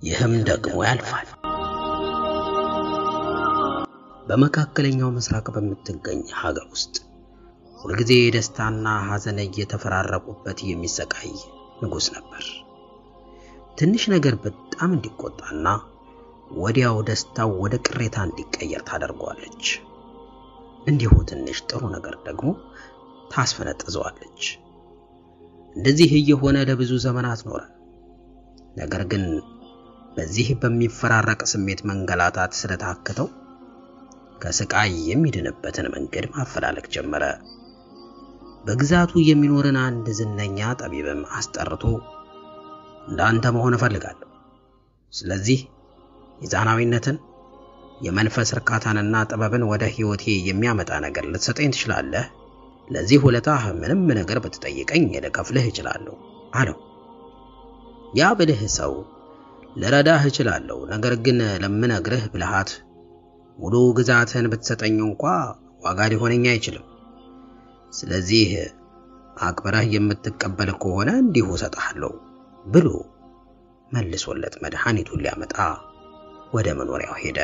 ይህም ደግሞ ያልፋል። በመካከለኛው ምስራቅ በምትገኝ ሀገር ውስጥ ሁልጊዜ ደስታና ሐዘን እየተፈራረቁበት የሚሰቃይ ንጉሥ ነበር። ትንሽ ነገር በጣም እንዲቆጣና ወዲያው ደስታው ወደ ቅሬታ እንዲቀየር ታደርገዋለች። እንዲሁ ትንሽ ጥሩ ነገር ደግሞ ታስፈነጥዘዋለች። እንደዚህ እየሆነ ለብዙ ዘመናት ኖረ። ነገር ግን በዚህ በሚፈራረቅ ስሜት መንገላታት ስለታከተው ከስቃይ የሚድንበትን መንገድ ማፈላለግ ጀመረ። በግዛቱ የሚኖርን አንድ ዝነኛ ጠቢብም አስጠርቶ እንዳንተ መሆን እፈልጋለሁ። ስለዚህ ሚዛናዊነትን፣ የመንፈስ እርካታንና ጥበብን ወደ ሕይወቴ የሚያመጣ ነገር ልትሰጠኝ ትችላለህ። ለዚህ ውለታህ ምንም ነገር ብትጠይቀኝ ልከፍልህ እችላለሁ አለው። ያ ብልህ ሰው ልረዳህ እችላለሁ፣ ነገር ግን ለምነግርህ ብልሃት ሙሉ ግዛትህን ብትሰጠኝ እንኳ ዋጋ ሊሆነኝ አይችልም። ስለዚህ አክብረህ የምትቀበል ከሆነ እንዲሁ እሰጥሃለሁ ብሎ መልሶለት መድኃኒቱን ሊያመጣ ወደ መኖሪያው ሄደ።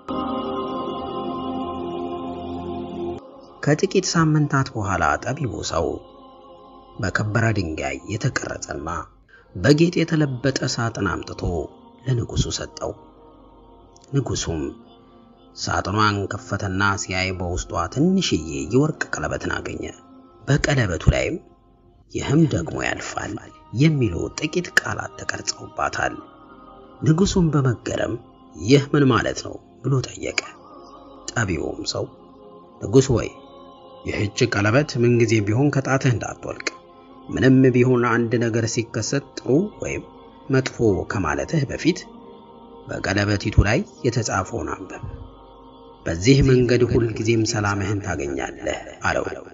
ከጥቂት ሳምንታት በኋላ ጠቢቡ ሰው በከበረ ድንጋይ የተቀረጸና በጌጥ የተለበጠ ሳጥን አምጥቶ ለንጉሡ ሰጠው። ንጉሡም ሳጥኗን ከፈተና ሲያይ በውስጧ ትንሽዬ የወርቅ ቀለበትን አገኘ። በቀለበቱ ላይም ይህም ደግሞ ያልፋል የሚሉ ጥቂት ቃላት ተቀርጸውባታል። ንጉሡም በመገረም ይህ ምን ማለት ነው ብሎ ጠየቀ። ጠቢውም ሰው ንጉሥ ወይ ይህች ቀለበት ምንጊዜ ቢሆን ከጣትህ እንዳትወልቅ፣ ምንም ቢሆን አንድ ነገር ሲከሰት ጥሩ ወይም መጥፎ ከማለትህ በፊት በቀለበቲቱ ላይ የተጻፈውን አንብብ። በዚህ መንገድ ሁልጊዜም ሰላምህን ታገኛለህ አለው።